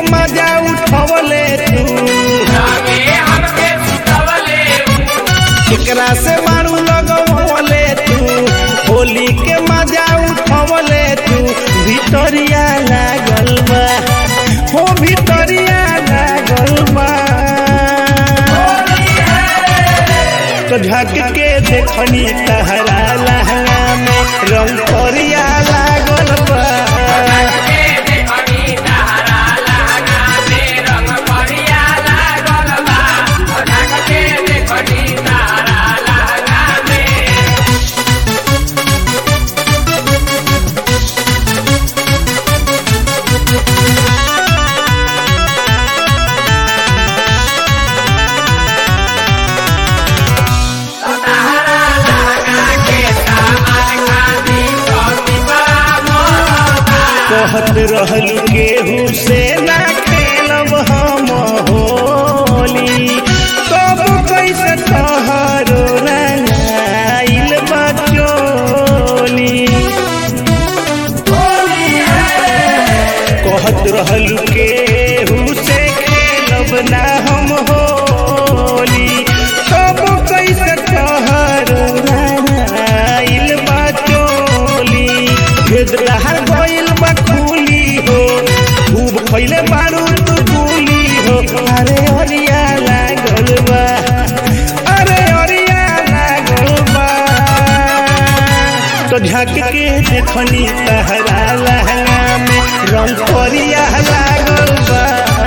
मजा उठवले तू केकरा से मारू लगवले तू होली के मजा उठवले तू भितरिया लागल बा हो भितरिया लागल बा तो झक के देखनी तहरा लहंगा में रंग करिया लागल बा कहत रहल केहू से ना खेलब हम होली तब कैसे तोहरो रंगाइल बचोली कहत रहल केहू से खेलब ना हम होली तब कैसे तोहरो रंगाइल बचोली भेद रहर गइल बा खुली हो खूब खइले बारू तू गुली हो अरे अरिया लागल बा अरे अरिया लागल बा तो झक के देखनी तहरा लहंगा में रंग करिया लागल बा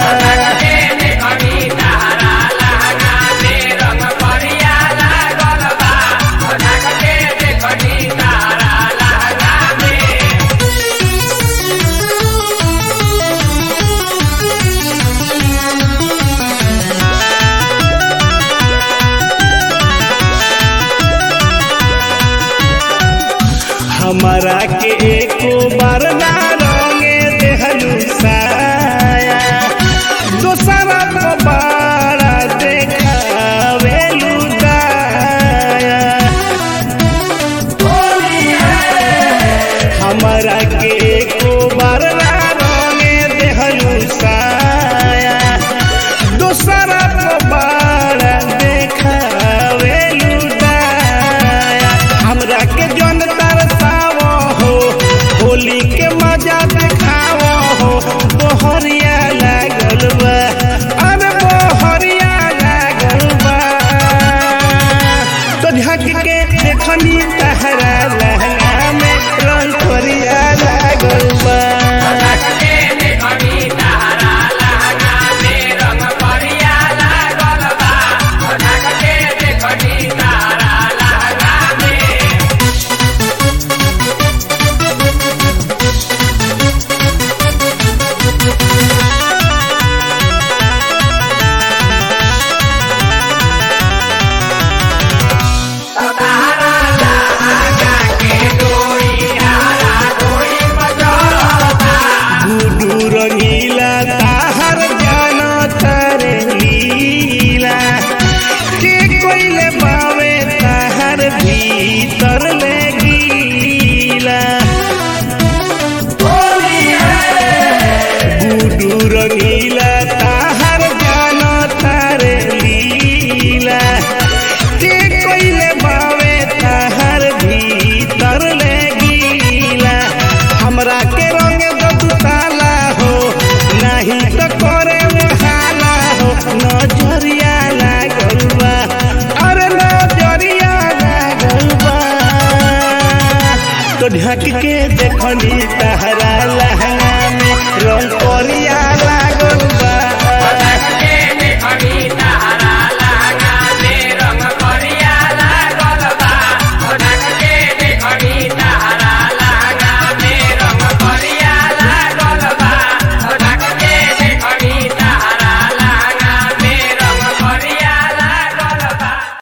हमारा के एको बार ना रंगे देहलू साया दोसरा को बारा देखावेलू दाया हमारा के एको बार ना रंगे देहलू साया दोसरा को बारा देखावेलू दाया हमरा के जन तरसावो हो होली के मजा देखावो हो बोहरिया लागल बा अरे बोहरिया लागल बा तो झक के देखनी तहरा लहंगा में रंग करिया लागल बा गुडू रंगीला ताहर जानो तारे लीला के कोइले बावे ताहर भीतर ले गीला गुडू रंगीला